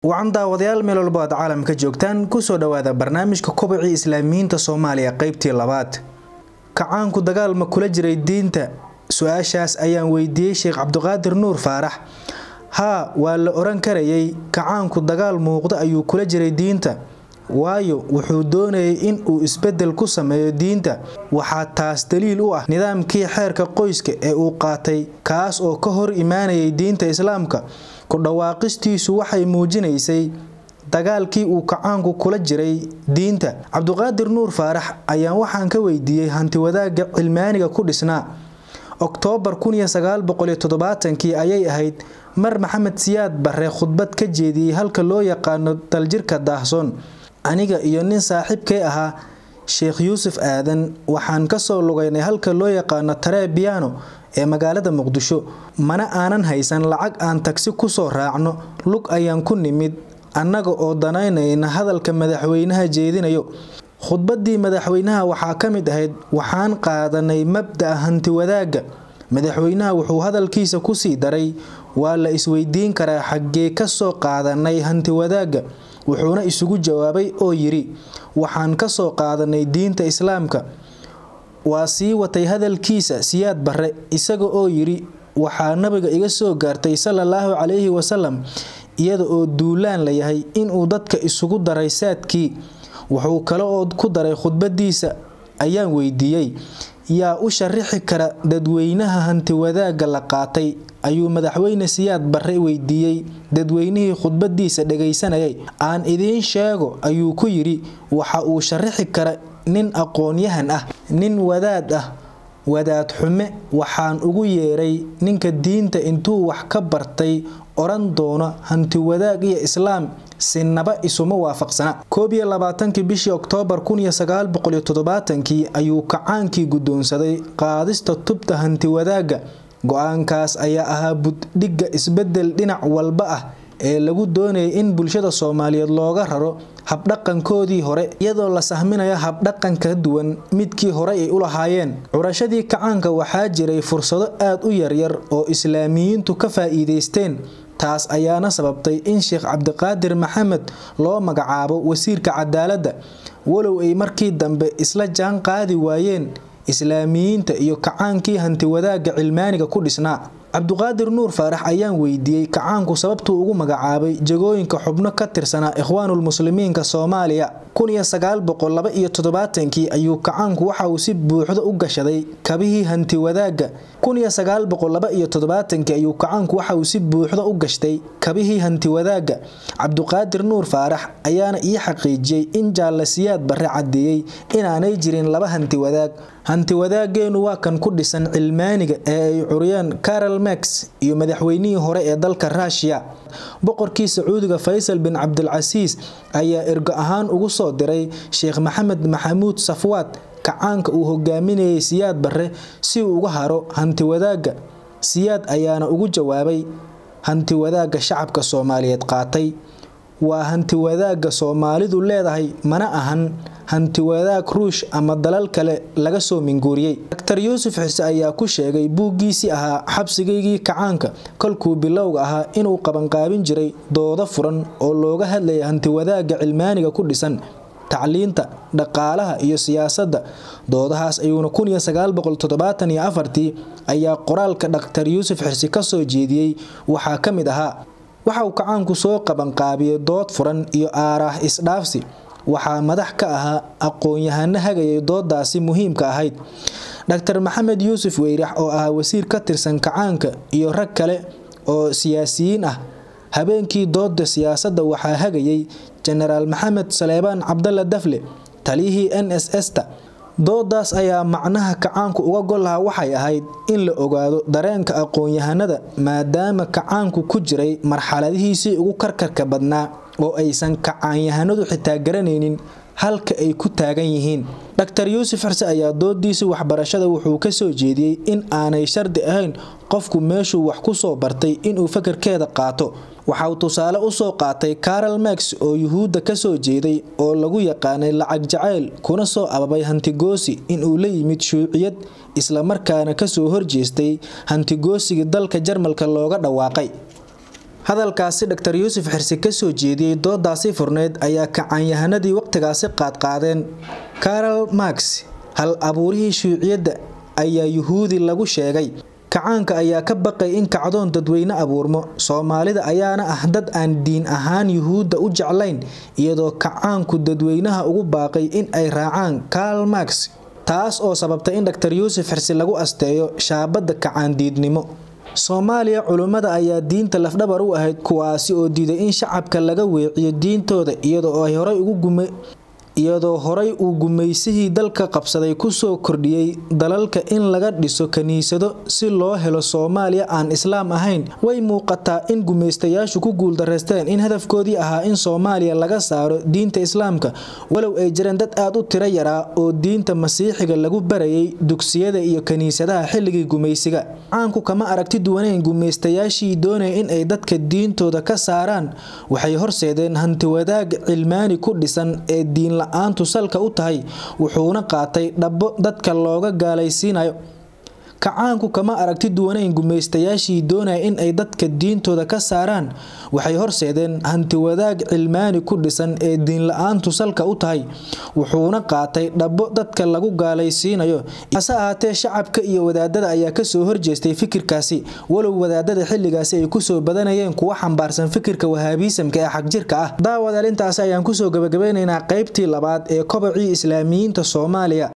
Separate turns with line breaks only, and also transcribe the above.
wacan daawadayaal meel walbo aad caalamka joogtaan kusoo dhawaada barnaamijka kobacii islaamiyiinta soomaaliya qeybtii labaad kacaanku dagaal ma kula jiray diinta su-aashaas ayaan weydiiyey sheekh cabdiqaadir nuur faarax haa waa la oran karayay kacaanku dagaal muuqda ayuu kula jiray diinta waayo wuxuu doonayay in uu isbedel ku sameeyo diinta waxaa taas daliil u ah nidaamkii xeerka qoyska ee uu qaatay kaas oo ka hor imaanayay diinta islaamka ku dhawaaqistiisu waxay muujinaysay dagaalkii uu kacaanku kula jiray diinta cabdiqaadir nuur faarax ayaan waxaan ka weydiiyey hantiwadaaga cilmaaniga ku dhisnaa oktoobar kii ayay ahayd mar maxamed siyaad barre khudbad ka jeediyey halka loo yaqaano daljirka daahsoon aniga iyo nin saaxiibkay ahaa sheekh yuusuf aadan waxaan kasoo lugaynay halka loo yaqaano taree biyano ee magaalada muqdisho mana aanan haysan lacag aan tagsi kusoo raacno lug ayaan ku nimid annaga oo danaynayna hadalka madaxweynaha jeedinayo khudbadii madaxweynaha waxaa ka mid ahayd waxaan qaadanay mabda'a hantiwadaaga madaxweynaha wuxuu hadalkiisa kusii daray waa la isweydiin karaa xaggee kasoo qaadanay hantiwadaaga wuxuuna isugu jawaabay oo yidhi waxaan kasoo qaadanay diinta islaamka waa sii watay hadalkiisa siyaad barre isaga oo yidhi waxaa nabiga iga soo gaartay salaalaahu calayhi wasalam iyada oo duulaan la yahay inuu dadka isugu daray saadkii wuxuu kale oo ku daray khudbadiisa ayaan weydiiyey yaa u sharixi kara dadweynaha hantiwadaaga la qaatay ayuu madaxweyne siyaad barre weydiiyey dadweynihii khudbadiisa dhagaysanayay aan idiin sheego ayuu ku yidhi waxa uu sharixi kara nin aqoon-yahan ah nin wadaad ah wadaad xume waxaan ugu yeeray ninka diinta intuu wax ka bartay oran doono hantiwadaag iyo islaam sinaba isuma waafaqsana koob iyo labaatankii bishii oktoobar kii ayuu kacaankii guddoonsaday qaadista tubta hantiwadaaga go-aankaas ayaa ahaa buddhigga isbedel dhinac walba ah ee lagu doonayay in bulshada soomaaliyeed looga raro habdhaqankoodii hore iyadoo la sahminayo habdhaqan ka duwan midkii hore ay u lahaayeen curashadii kacaanka waxaa jiray fursado aad u yaryar oo islaamiyiintu ka faa'iidaysteen taas ayaana sababtay in sheekh cabdiqaadir maxamed loo magacaabo wasiirka cadaaladda walow ay markii dambe isla jaan qaadi waayeen islaamiyiinta iyo kacaankii hantiwadaaga cilmaaniga ku dhisnaa cabdiqaadir nuur faarax ayaan weydiiyey kacaanku sababtuu ugu magacaabay jagooyinka xubno ka tirsanaa ikhwaanulmuslimiinka soomaaliya kii ayuu kacaanku waxa uu si buuxda u gashaday kabihii hantiwadaaga kii ayuu kacaanku waxa uu si buuxda u gashtay kabihii hantiwadaaga cabdiqaadir nuur faarax ayaana ii xaqiijiyey in jaalla siyaad barre cadeeyey inaanay jirin laba hantiwadaag hantiwadaageenu waa kan ku dhisan cilmaaniga ee ay curiyeen carol max iyo madaxweynihii hore ee dalka ruushiya boqorkii sacuudiga faysal bin cabdilcasiis ayaa ergo ahaan ugu soo diray sheekh maxamed maxamuud safwaad kacaanka uu hogaaminayay siyaad barre si uu uga haro hantiwadaaga siyaad ayaana ugu jawaabay hantiwadaaga shacabka soomaaliyeed qaatay waa hantiwadaaga soomaalidu leedahay mana ahan hantiwadaag ruush ama dalal kale laga soo minguuriyey daktar yuusuf xise ayaa ku sheegay buuggiisii ahaa xabsigaygii kacaanka kolkuu bilowga ahaa inuu qabanqaabin jiray doodo furan oo looga hadlaya hantiwadaaga cilmaaniga ku dhisan tacliinta dhaqaalaha iyo siyaasadda doodahaas ayuuna ayaa qoraalka dhaktar yuusuf xirsi kasoo jeediyey waxaa ka mid ahaa waxa uu kacaanku soo qabanqaabiyey dood furan iyo aaraah isdhaafsi waxaa madax ka ahaa aqoon-yahano hagayay doodaasi muhiimka ahayd dhaktar maxamed yuusuf weyrax oo ahaa wasiir ka tirsan kacaanka iyo rag kale oo siyaasiyiin ah habeenkii dooda siyaasadda waxaa hagayay jenaraal maxamed saleebaan cabdalla dafle taliyihii n s s-ta doodaas ayaa macnaha kacaanku uga gol lahaa waxay ahayd in la ogaado dareenka aqoon-yahanada maadaama kacaanku ku jiray marxaladihiisii ugu karkarka badnaa oo aysan kacaanyahanadu xitaa garanaynin halka ay ku taagan yihiin dhaktar yuusuf xirse ayaa doodiisii waxbarashada wuxuu kasoo jeediyey in aanay shardi ahayn qofku meeshuu wax ku soo bartay inuu fakarkeeda qaato waxauu tusaale usoo qaatay carol max oo yuhuudda kasoo jeeday oo lagu yaqaanay lacag jacayl kuna soo ababay hantigoosi inuu la yimid shuuciyad islamarkaana kasoo horjeestay hantigoosigii dalka jarmalka looga dhawaaqay hadalkaasi dhaktar yuusuf xirsi kasoo jeediyey doodaasi furneyd ayaa kacaanyahanadii waqtigaasi qaadqaadeen karol max hal abuurihii shuuciyadda ayaa yuhuudi lagu sheegay kacaanka ayaa ka baqay in kacdoon dadweyne abuurmo soomaalida ayaana ah dad aan diin ahaan yuhuudda u jeclayn iyadoo kacaanku dadweynaha ugu baaqay in ay raacaan karl max taas oo sababtay in dhaktar yuusuf xirsi lagu asteeyo shaabadda kacaandiidnimo soomaaliya culummada ayaa diinta lafdhabar u ahayd kuwaasi oo diiday in shacabka laga weeciyo diintooda iyadoo ay horay ugu gume iyadoo horay uu gumaysihii dalka qabsaday kusoo kordhiyey dalalka in laga dhiso kiniisado si loo helo soomaaliya aan islaam ahayn way muuqataa in gumaystayaashu ku guuldareysteen in hadafkoodii ahaa in soomaaliya laga saaro diinta islaamka walow ay jireen dad aad u tiro yaraa oo diinta masiixiga lagu barayay dugsiyada iyo kiniisadaha xilligii gumaysiga caanku kama aragti duwaneyn gumaystayaashii doonaya in ay dadka diintooda ka saaraan waxay horseedeen hantiwadaag cilmaani ku dhisan ee diin aantu salka u tahay wuxuuna qaatay dhabbo dadka looga gaalaysiinayo kacaanku kama aragti duwaneyn gumaystayaashii doonaya in ay dadka diintooda ka saaraan waxay horseedeen hantiwadaag cilmaani ku dhisan ee diinla-aantu salka u tahay wuxuuna qaatay dhabbo dadka lagu gaalaysiinayo hase ahaatee shacabka iyo wadaadada ayaa kasoo horjeestay fikirkaasi walow wadaadada xilligaasi ay kusoo badanayeen kuwa xambaarsan fikirka wahaabiisamka ee xagjirka ah daawadaal intaasi ayaan kusoo gabagabeynaynaa qeybtii labaad ee kobacii islaamiyiinta soomaaliya